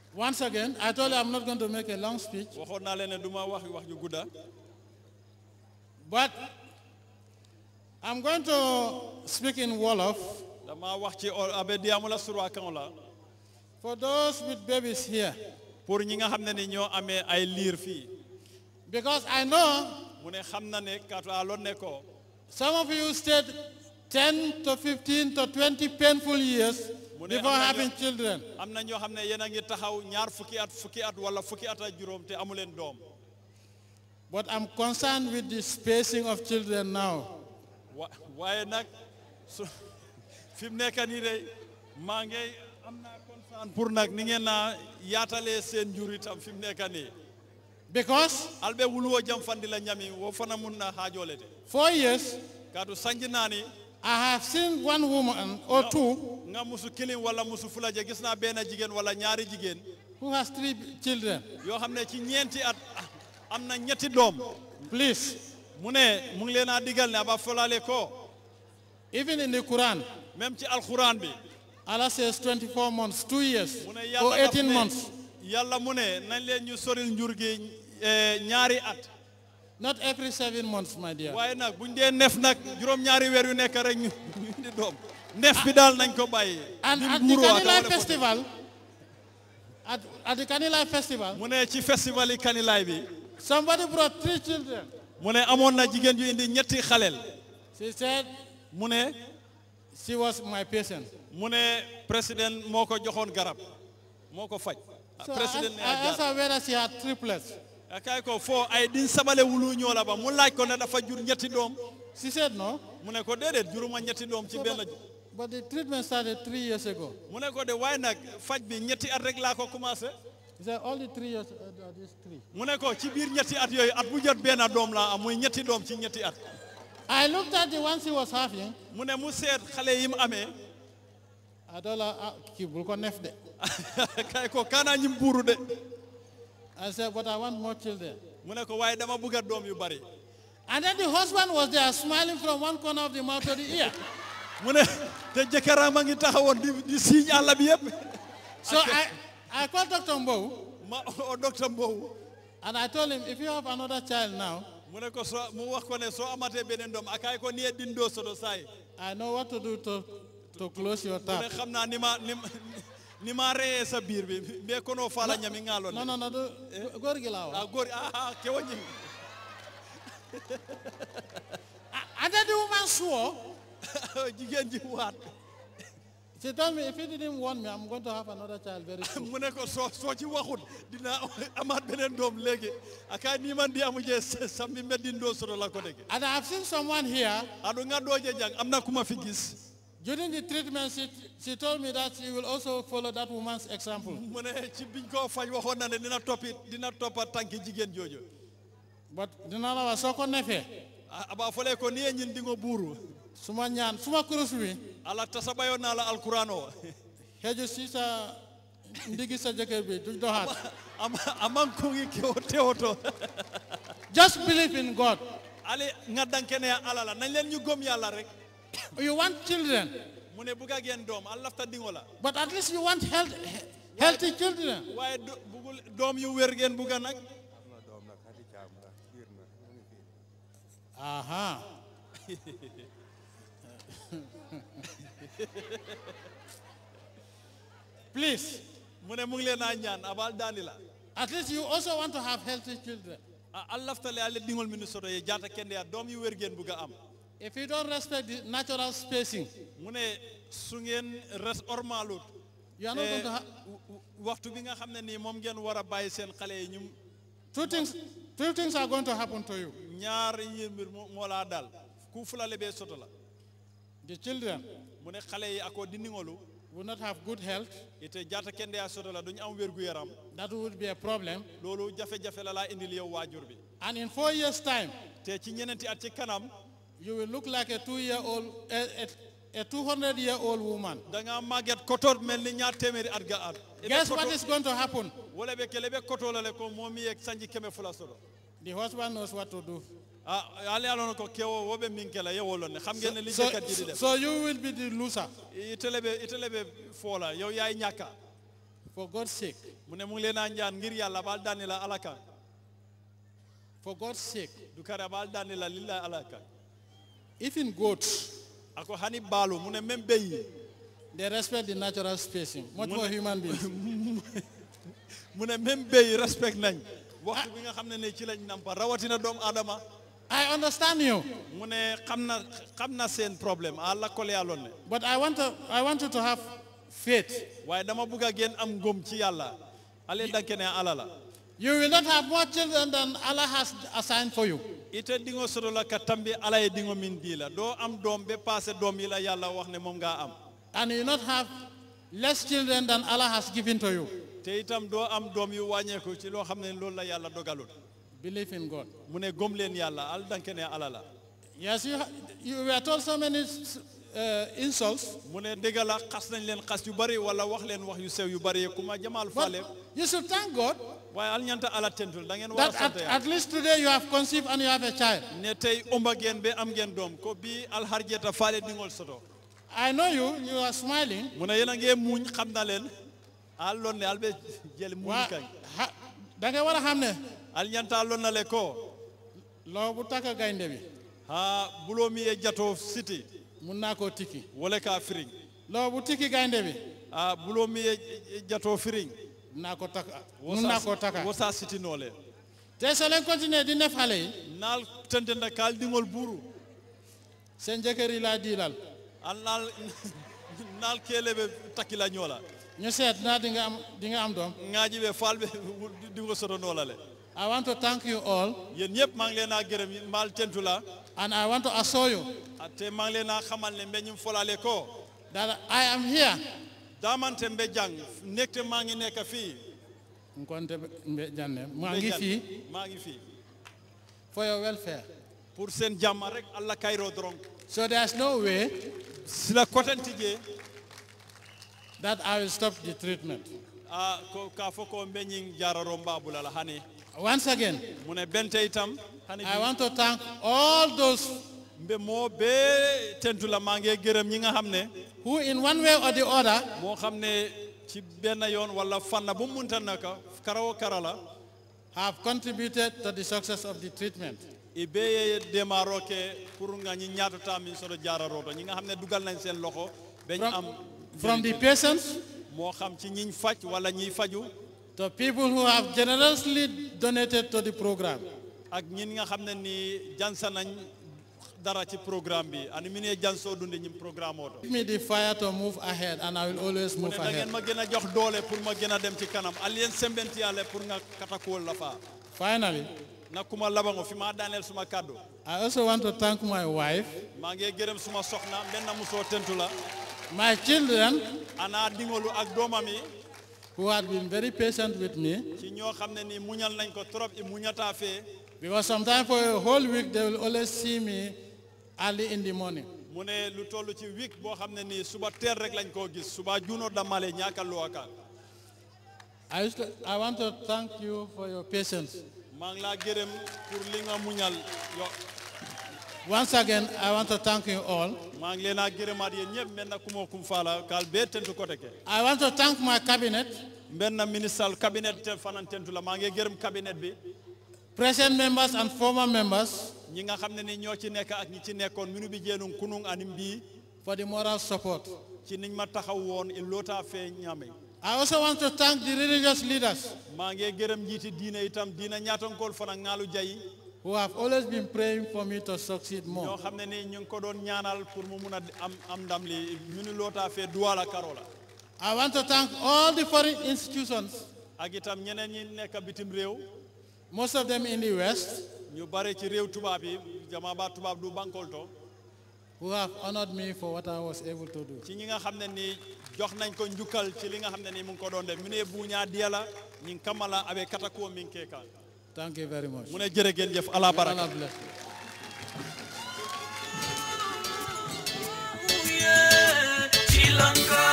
Once again, I told you I'm not going to make a long speech, waxoon naa leen ne du ma wax wax ju gudda but I'm going to speak in Wolof dama wax ci o- abe diamula surwa kan la for those with babies here. pour ñi nga xam ne ni ñoo amee ay liir fii Because I know mu ne xam na ne kaatu a lon ne ko some of you stayed 10 to 15 to 20 painful years Mune before amna having nyo- children. am na ñoo xam ne yéen a ngi taxaw ñaar fukki at fukki at wala fukki at ak juróom te amu leen doom But I'm concerned with the spacing of children now. wa waaye nag su fi mu nekk nii de maa ngi am naa concern pour nag ni ngeen naa yaatalee seen njur itam fi mu nekk nii Because albe wuluwo jam fandi la ñami wo fana mun na haajoolete four years, kaatu sanji naa ni I have seen one woman or two nga musu kilin wala musu fulaje gis naa benn jigéen wala ñaari jigéen who has three children. yoo xam ne ci ñeenti at am na ñetti doom Please, mu ne mu ngi leen a digal ne aba folale ko even in the Quran, même ci alxuraan bi Allah says 24 months, two years, mu ne or yàlla daf 18 ne months. yàlla mu ne nañ leen ñu soril njur gi eh, ñaari at Not every seven months, my dear. waaye nag buñ dee nef nag juróom-ñaari weer yu nekk rek ñu ñu indi doom nef bi daal nañ ko bàyyi And di at the nguuru aka Kanilai wala ko festival, at, at the Kanilai festival, mu ne ci festival yi kanilaay bi somebody brought three children. mu ne amoon na jigéen ju indi ñetti xaleel She said mu ne she was my patient. mu ne président moo ko joxoon garab moo ko faj So I président asked, ne I a asked jaar her whether she had triplets. kay ko foo ay din sabale wulu ñoo la ba mu laaj ko ne dafa jur ñetti doom She said no. mu ne ko déedéet juruma ñetti doom ci So, benn but, but the treatment started three years ago. mu ne ko de waaye nag faj bi ñetti at rek laa ko commencé He said all the three years uh, are these three. mu ne ko ci biir ñetti at yooyu at bu jot benn doom laa am muy ñetti doom ci ñetti at I looked at the one she was having. mu ne mu seet xale yi mu amee I told her, ah, kii bul ko nef de. kay ko kaanaa ñim buuru de I said, but I want more children. mu ne ko waaye dama bëgg a doom yu bari And then the husband was there smiling from one corner of the mouth to the ear. mu ne te jëkkëram a ngi taxawoon di di siiñ àll bi yëpp So I, I called Dr. Mbow ma o docteur Mbow and I told him, if you have another child now, mu ne ko so mu wax ko ne soo amatee beneen doom akaay ko ni e dindoo sodo saay I know what to do to, to close your mu tap. ne xam naa ni ma ni ma ni ma reyee sa biir bi mbee kono faala ñami ŋaaloon No, no, no. Do, góor gi laa wax. a góor a kewo ñim And then the woman swore. jigéen ji waat She told me, if he didn't want me, I'm going to have another child very soon. mu ne ko soo soo ci waxut dina amaat beneen doom léegi akaay ni man di amu jee sammi mbe dindoo sodo la ko dege And I've seen someone here, adu nga dooje jang am na ku ma fi gis during the treatment, she, she told me that she will also follow that woman's example. mu ne ci biñ koo faj waxoon na ne dina toppi dina toppa tànki jigéen jooju But dina la wax soo ko nefee a- aba fole ko ni ye ñin dingo buuru suma ñaan suma kurus wi ala tasabayo na la alquran o xeju si sa ndigi sa jëkkër bi du doxaat ama aman ko ngi ke o tewoto just believe in God ali nga dankene ala la nañ leen ñu gom yàlla rek you want children mu ne buga geen doom al lafta dingo la but at least you want health, healthy children waaye do- bugul doom yu wér ngeen buga nag aha please mu ne mu ngi leen a ñaan abal daani la at least you also want to have healthy children a al laftale ale dingol min soto ye jaata kende ya doom yu wér ngeen buga am if you don't respect the natural spacing mu ne su ngeen res ormalut you are not going to have waxtu bi nga xam ne nii moom ngeen war a bàyyi seen xale yi ñu two things two things are going to happen to you ñaar yi mbir moo moo laa dal ku fulale bee soto la the children mu ne xale yi ako dindingolu will not have good health ite jaata kende ya soto la duñu am wérgu yaram that would be a problem loolu jafe-jafe la laa indil yow waajur bi and in four years time te ci ñeneenti at ci kanam you will look like a two year old a, a, a 200 year old woman da nga màgget kotoot mel ni ñaar téeméeri at ga at Ebe guess what koto- is going to happen wala be kele be koto la le ko momi yek sanji keme fula soto the husband knows what to do ah ale alon ko kewo wobe min kala ye wolon ne xam ngeen ne li so, jëkkat ji di def so you will be the loser itele be itele be fola yow yaay ñàkka For God's sake, mu ne mu ngi leen a ñaan ngir yàlla baal daani la alaka for God's sake, du kare baal daani la lilla alaka even goats, ako hani baalu mu ne même béy yi they respect the natural spacing, much more human beings. mu ne même béy yi respect nañ waxtu bi nga xam ne ne ci lañ nampa rawatina doomu aadama I understand you, mu ne xam na xam na seen problème a lakkole yàlloon ne but I want, to, I want you to have faith. waaye dama bugg a ngeen am ngëm ci yàlla ale danke ne ala la You will not have more children than Allah has assigned for you. ite dingo soto la ka tambi ala ye dingo min di la doo am doom ba passé doom yi la yàlla wax ne moom ngaa am And you will not have less children than Allah has given to you. te itam doo am doom yu wàññeeku ci loo xam ne loolu la yàlla dogalul Believe in God. mu ne gëm leen yàlla al danke ne ala la Yes, you, ha- you were told so many uh, insults, mu ne dëgg la xas nañ leen xas yu bari wala wax leen wax yu sew yu bari ku ma jamaal but faale you should thank God waaye al ñanta ala tentul da ngeen war a that sant at, yàlla at least today you have conceived and you have a child. ne tey ëmba ngeen ba am ngeen doom ko bii alharjeta faale dingol soto I know you, you are smiling. mu ne yéen a ngee muuñ xam na leen al loon ne al be jël muuñ Wa- kañ ha- da nga war a xam ne al ñanta loon na le ko loo bu takka gaynde bi ha buloo mi ye jato siti mun naa koo tikki wala ka firiŋ loo bu tikki gaynde bi a buloo mi ye jato firiŋ naa ko takka mun naa koo takka wosa siti noo le te soo leen continuer di nef xale yi naal tentenda kaal dingol buuru seen jëkkër yi laa diilal al naal naal keele be takkila ñoo la ñu seet naa di nga am di nga am doom ŋaaji be faal be dingo soto noo la le I want to thank you all yéen ñëpp maa ngi leen a gërëm yi maal tentu la and I want to assure you a te maa ngi leen a xamal ne mbeñum folale ko that I am here daamante mbe jàng nekte maa ngi nekk fii nkonte mbe janne maa mbe ngi jàng. fii maa ngi fii for your welfare pour seen jàmm rek allah kayro doron so there's no way si la kotenti je that I will stop the treatment a ko ka fo ko mbeñing jararo mbabula la hani once again mu ne bente itam hani I want to thank all those mbe moo bee tentu la maa ngi gërëm ñi nga xam ne who in one way or the other moo xam ne ci benn yoon wala fanna bu mu munta naka karawo kara la have contributed to the success of the treatment. i bee ye démarro ke pour nga ñi ñaatata min soto jaararoto ñi nga xam ne dugal nañ seen loxo bañ am From, from the patients moo xam ci ñiñ faj wala ñiy faju to people who have generously donated to the program. ak ñin nga xam ne nii jansa nañ dara ci programme bi ani mi ne jansoo dundi ñim programme oto Give me the fire to move ahead and I will always mu move ne da ngeen ahead. ma gën a jox doole pour ma gën a dem ci kanam alien sembenti yàlla pour nga katakuwol la faa Finally, na kuma labango fi ma daaneel suma kàddu I also want to thank my wife, maa ngi gërëm suma soxna benn musoo tentu la my children ana dingolu ak doomam yi who had been very patient with me ci ñoo xam ne nii muñal nañ ko trop i muñataa fee because sometimes for a whole week they will always see me early in the morning. mu ne lu toll ci week boo xam ne nii suba teel rek lañ koo gis suba juunoo damale ñaaka luwaka I, used to, I want to thank you for your patience. maa ngi laa gërëm pour li nga muñal yo Once again, I want to thank you all. maa ngi leen a gërëmaat yéen ñëpp mel na kumoo kum faala kaal bee tentu ko teke I want to thank my cabinet, mbenn na ministral cabinet te fanan tentu la maa ngi gërëm cabinet bi present members and former members ñi nga xam ne ni ñoo ci nekk ak ñi ci nekkoon minu bi jeenum kunung anim bii for the moral support. ci niñ ma taxaw woon il loota fee ñame I also want to thank the religious leaders maa ngi gërëm njiiti diine itam diina ñaatankool fana ngaalu jayi who have always been praying for me to succeed ñoo more. xam ne ni ñu ngi ko doon ñaanal pour mu mun a am am ndam li minu loota fee duwala karola I want to thank all the foreign institutions, ak itam ñeneen ñi nekk bitim réew most of them in the West, ñu bare ci réew tubaab yi jama ba tubaab du bankol to who have honored me for what I was able to do. ci ñi nga xam ne ni jox nañ ko njukkal ci li nga xam ne ni mu ngi ko doon def mu ne buuñaa diyala ñi kamala abe katakuwo min ke kan Thank you very much. mu ne jërë ngeen jëf ala baraka Allah bless you. Sri Lanka